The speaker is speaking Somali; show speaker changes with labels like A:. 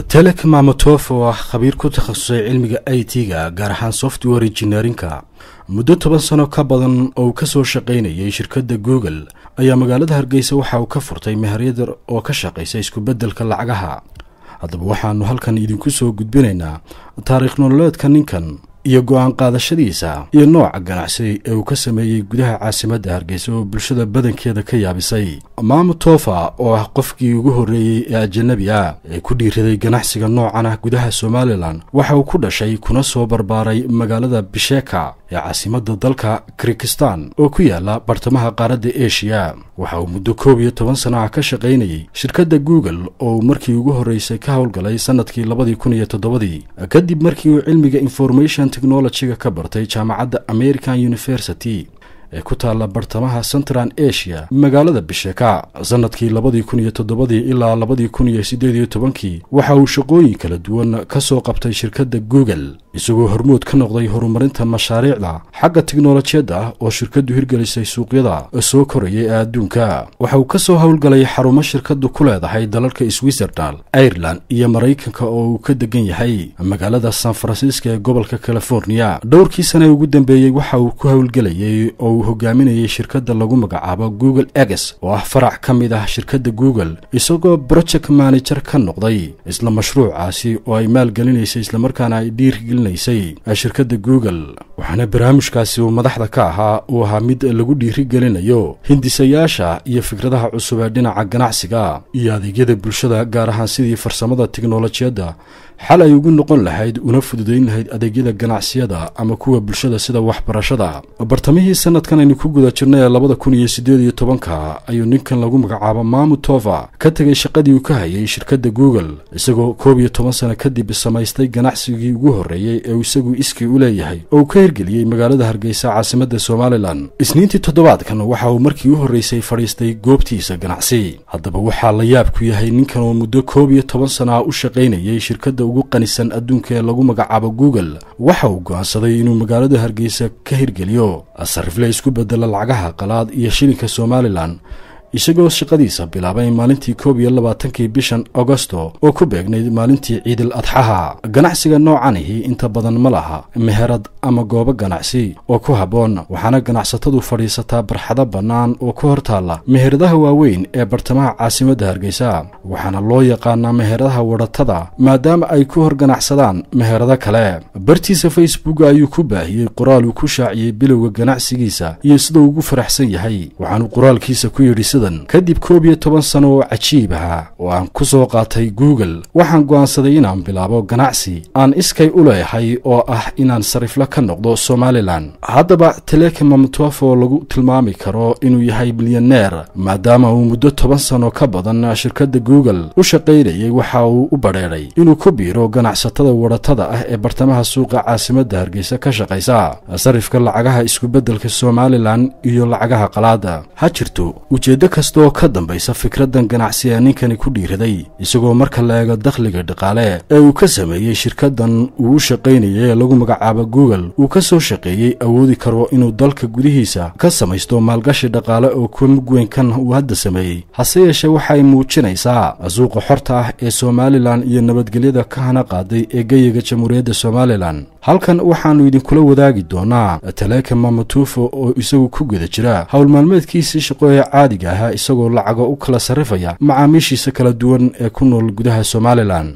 A: telek mamotof oo ah khabiir ku takhasusay cilmiga i t-ga gaar ahaan software engineerinka muddo toban sano ka badan oo uu ka soo shaqaynayay shirkadda google ayaa magaalada hargeysa waxa uu ka furtay meheryadar oo ka shaqaysa iskubeddelka lacagaha haddaba waxaannu halkan idinku soo gudbinaynaa taariikh nololeedka ninkan iyo go-aan qaadashadiisa iyo nooca ganacsi ee uu ka sameeyey gudaha caasimadda hargeysa oo bulshada badankeeda ka yaabisay maamu tofa oo ah qofkii ugu horreeyey ee ajanabi ah ee ku dhiiraday ganacsiga noocan ah gudaha somalilan waxa uu ku dhashay kuna soo barbaaray magaalada bisheka ee caasimadda dalka kirikistan oo ku yaala bartamaha qaaradda eshiya waxa uu muddo koob iyo toban sana ah ka shaqaynayey shirkadda google oo uu markii ugu horreysay ka howlgalay sannadkii labadii kun iyo toddobadii kadib markii uu cilmiga information technologyga ka bartay jaamacadda american university ee ku taalla bartamaha central asia magaalada bisheka sannadkii labadii kun iyo toddobadii ilaa labadii kun iyo siddeed iyo tobankii waxa uu shaqooyin kala duwan ka soo qabtay shirkadda google isagoo hormood ka noqday horumarinta mashaariicda xagga tiknolojiyadda ah oo shirkaddu hirgelisay suuqyada soo koraya ee adduunka waxa uu ka soo howlgalay xarumo shirkaddu ku leedahay dalalka switzerland ireland iyo maraykanka oo uu ka degan yahay magaalada san francisco ee gobolka california dhowrkii sane ugu dambeeyey waxa uu ku howlgelayay oo uu hogaaminayay shirkadda lagu magacaabo google eges oo ah farac ka mid ah shirkadda google isagoo project manager ka noqday isla mashruucaasi oo ay maalgelinaysay islamarkaana ay dhiirgelinaysay shirkadda google waxaana barnaamijkaasi uu madaxda ka ahaa uu ahaa mid lagu dhiirigelinayo hindisayaasha iyo fikradaha cusub ee dhinaca ganacsiga iyo adeegyada bulshada gaar ahaan sidii farsamada tiknolojiyadda xal ay ugu noqon lahayd una fududayn lahayd adeegyada ganacsiyada ama kuwa bulshada sida waxbarashada bartamihii sanadkan aynu ku guda jirnay ee labada kun iyo siddeed iyo tobanka ayuu ninkan lagu magacaabo maamu tova ka tegay shaqadii uu ka hayay shirkadda google isagoo koob iyo toban sano kadib samaystay ganacsigii ugu horreeyey ee uu isagu iskii u leeyahay oo uu ka hirgeliyey magaalada hargeysa caasimadda somalilan isniintii toddobaadkan waxa uu markii u horreysay fadhiistay goobtiisa ganacsi haddaba waxaa la yaab ku yahay ninkan oo muddo koob iyo toban sana ah u shaqaynayay shirkadda ugu qanisan adduunka ee lagu magacaabo google waxa uu go'aansaday inuu magaalada hargeysa ka hirgeliyo sarifle isku bedela lacagaha qalaad iyo shilinka somalilan isagoo shaqadiisa bilaabay maalintii koob iyo labaatankii bishan agosto oo ku beegnayd maalintii ciidil adxaha ganacsiga noocanihi inta badan ma laha meherad ama goobo ganacsi oo ku habboon waxaana ganacsatadu fadhiisataa barxado bannaan oo ku hor taalla meheradaha waaweyn ee bartamaha caasimadda hargeysa waxaana loo yaqaanaa meheradaha wadhatada maadaama ay ku hor ganacsadaan meherado kale bartiisa facebook ayuu ku baahiyey qoraal uu ku shaaciyey bilowga ganacsigiisa iyo siduu ugu faraxsan yahay waxaanuu qoraalkiisa ku yidhi kadib koob iyo toban sano oo cajiib ahaa oo aan ku soo qaatay google waxaan go'aansaday inaan bilaabo ganacsi aan iskay u leeyahay oo ah inaan sarifle ka noqdo somalilan haddaba teleka mamtof oo lagu tilmaami karo inuu yahay milyaneer maadaama uu muddo toban sano ka badan shirkadda google u shaqaynayay waxa uu u badheedhay inuu ku biiro ganacsatada wadhatada ah ee bartamaha suuqa caasimadda hargeysa ka shaqaysa sarifka lacagaha iskubeddelka somalilan iyo lacagaha qalaada ha jirto ujeeddo kasta oo ka dambaysa fikraddan ganacsi ee ninkani ku dhiiraday isagoo marka la eego dakhliga dhaqaale ee uu ka sameeyey shirkaddan uu u shaqaynayay ee lagu magacaabo google uu ka soo shaqeeyey awoodi karo inuu dalka gudihiisa ka samaysto maalgashi dhaqaale oo kuwa mugweynkan uu hadda sameeyey hase yeeshee waxay muujinaysaa suuqa xorta ah ee somalilan iyo nabadgelyada ka hana qaaday ee geyiga jamhuuriyadda somalilan halkan waxaannu idinkula wadaagi doonaa taleeka mamatuufo oo isagu ku guda jira howl maalmeedkiisii shaqo ee caadiga ahaa isagoo lacago u kala sarrifaya macaamiishiisa kala duwan ee ku nool gudaha somalilan